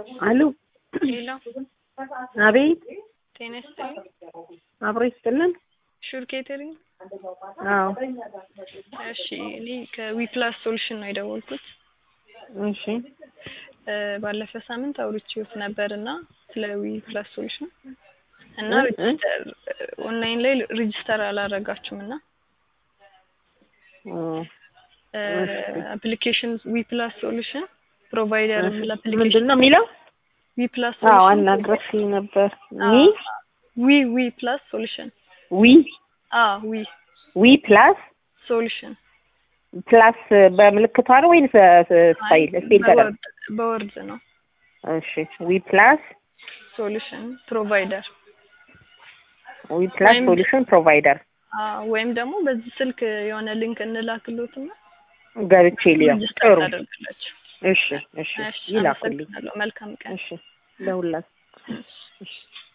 አሉ ሌላ አቤት ጤና ይስጥልኝ። አብሮ ይስጥልን። ሹር ኬተሪንግ። አዎ እሺ እኔ ከዊፕላስ ሶሉሽን ነው የደወልኩት። እሺ እ ባለፈ ሳምንት አውርቼዎት ነበር እና ስለ ዊፕላስ ሶሉሽን እና እ? እ? ሬጅስተር ኦንላይን ላይ ሬጅስተር አላረጋችሁም እና ኦ፣ አፕሊኬሽን ዊፕላስ ሶሉሽን ፕሮቫይደር የሚል ምንድን አፕሊኬሽን ነው የሚለው? ዊፕላስ አዎ ሶሉሽን አናግረሽኝ ነበር። ሚ ዊ ዊ ፕላስ ሶሉሽን ዊ አ ዊ ዊ ፕላስ ሶሉሽን ፕላስ በምልክቷ ነው ወይንስ ስታይል ስፔል ተደር? በወርድ ነው እሺ ዊ ፕላስ ሶሉሽን ፕሮቫይደር ዊ ፕላስ ወይም- ሶሉሽን ፕሮቫይደር ወይም ደግሞ በዚህ ስልክ የሆነ ሊንክ እንላክሎትና ገብቼ ሊያው ሬጅስተር ጥሩ። ታደርጋላችሁ። እሺ እሺ እሺ ይላኩልኝ። አመሰግናለሁ። መልካም ቀን። እሺ ለሁላችሁ። እሺ። እሺ